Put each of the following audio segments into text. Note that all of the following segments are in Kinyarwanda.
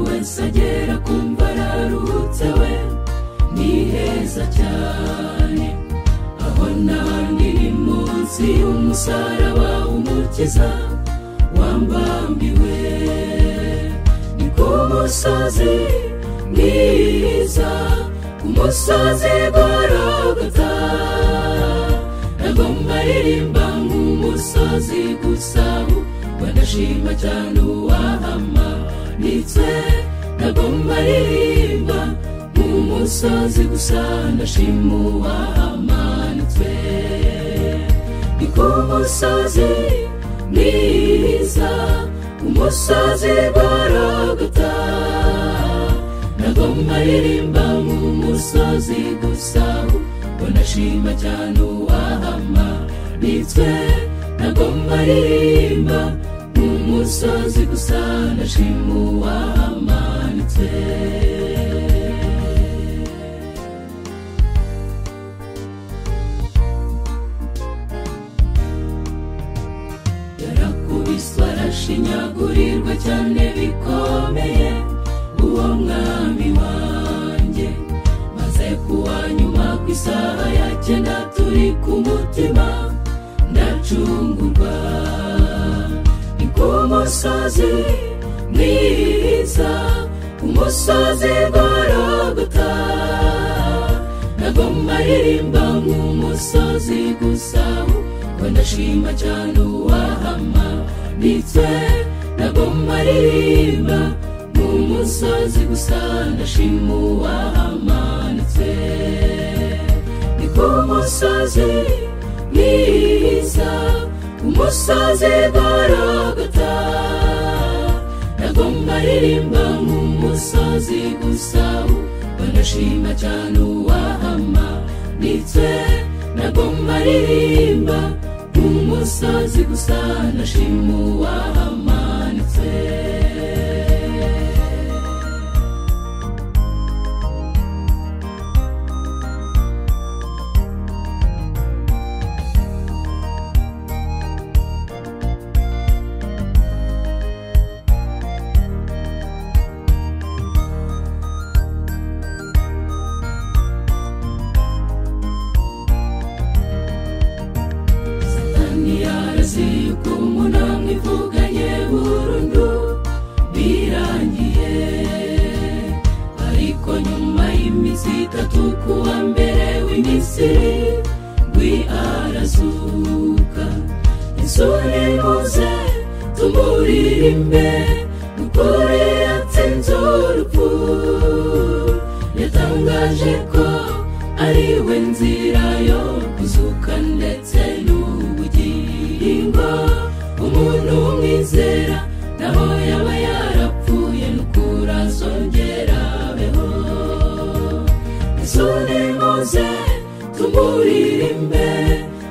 wese agera kumva araruhutse we ni heza cyane aho nandi ni munsi y'umusaraba umukiza wambambiwe ni ku musozi mwiza ku musozi gorogota agomba aririmba nk'umusozi gusa banashima cyane uwahama ndetse nagomba aririmba nk'umusozi gusa ndashima uwahamanitswe ni ku musozi mwiza umusozi gorogota nagomba aririmba nk'umusozi gusa banashima cyane uwahama ndetse nagomba aririmba nk'umusozi gusa ndashima uwamanitse yarakubiswe arashinyagurirwa cyane bikomeye uwo mwami wanjye maze kuwa nyuma ku isaha ya cyenda turi ku mutima ndacungurwa ni ku musozi mwiza umusozi gorogota nagomba aririmba nk'umusozi gusa ngo ndashima cyane uwahama ndetse nagomba aririmba nk'umusozi gusa ndashima uwahamanitse ni ku musozi mwiza umusozi gorogota nagomba aririmba nk'umusozi gusa banashima cyane uwahama ndetse nagomba aririmba nk'umusozi gusa ndashima uwahamanitse satani yaraziye uko umuntu amwivuganye burundu birangiye ariko nyuma y'iminsi itatu ku wa mbere w'imisiri rwi arazuka isuri muze tumuririmbe dukore yatsinze urupfu yatangaje ko ari we nzira yo kuzuka ndetse n'ubugingo umuntu umwizera naho yaba yarapfuye n'ukura azongera abeho isoni muze tumuririmbe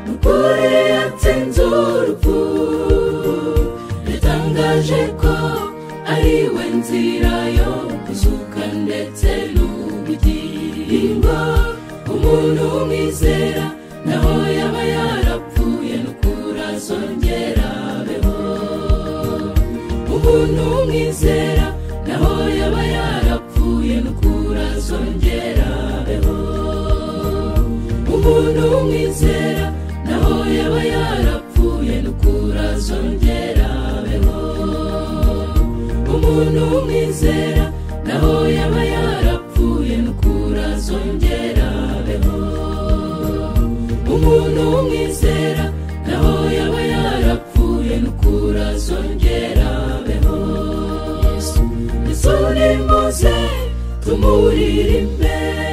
n'ukuri yatsinze urupfu yatangaje ko ari we nzira yo kuzuka ndetse n'ubugingo umuntu umwizera naho yaba yarapfuye n'ukura azongera abeho umuntu umwizera naho yaba yarapfuye n'ukura azongera abeho umuntu umwizera naho yaba yarapfuye n'ukura azongera abeho umuntu umwizera naho yaba yarapfuye n'ukura azongera abeho umuntu umwizera naho yaba yarapfuye n'ukura azongera abeho yesu ni muze tumuririmbe